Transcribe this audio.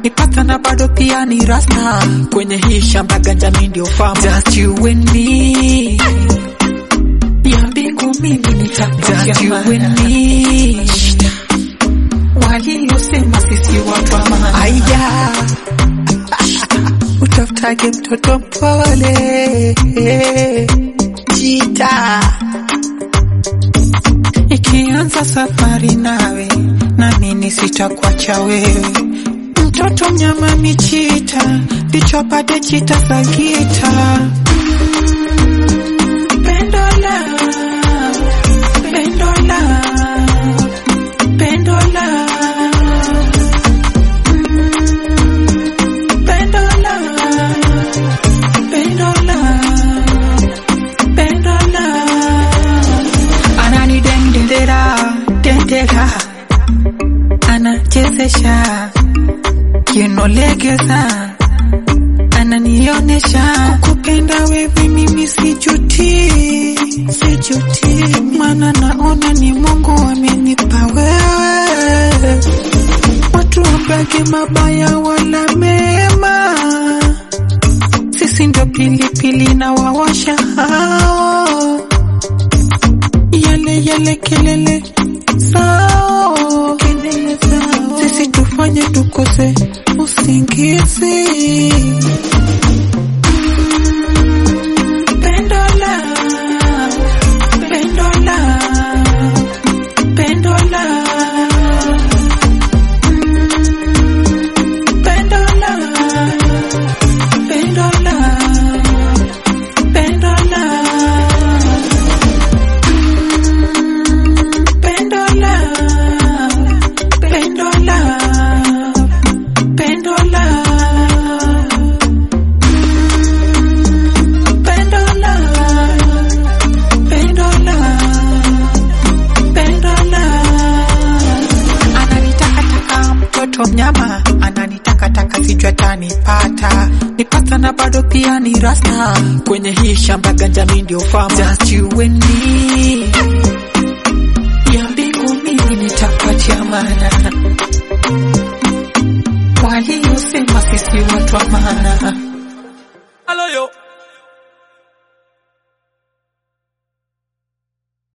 nipata na bado pia ni rasta kwenye hii shamba ganja mi ndio fama just you and me ya mbingu mimi nitakuja just you and me waliosema sisi watu wa maana aya utafutage mtoto mpole jita ikianza safari nawe nami sitakuacha wewe mtoto mnyama michita ndicho pate chita za gita pendola pendola pendola pendola pendola pendola anani dendera dendera anachezesha kinolegeza ananionesha kukupenda wewe mimi sijuti sijuti maana naona ni mungu amenipa wewe watu wabage mabaya wala mema sisi ndo pilipili na wawasha hao yale yale kelele sao kelele sao sisi tufanye tukose usingizi pendola pendola pendola pendola pendola pendola pendola pendola pendola pendola pendola pendola ananitakataka mtoto mnyama ananitakataka sijui atanipata nipata na bado pia ni rasta kwenye hii shamba ganja mi ndio fama just you and me ya mbingu mimi nitakuachia maana waliosema sisi watu wa maana Hello yo.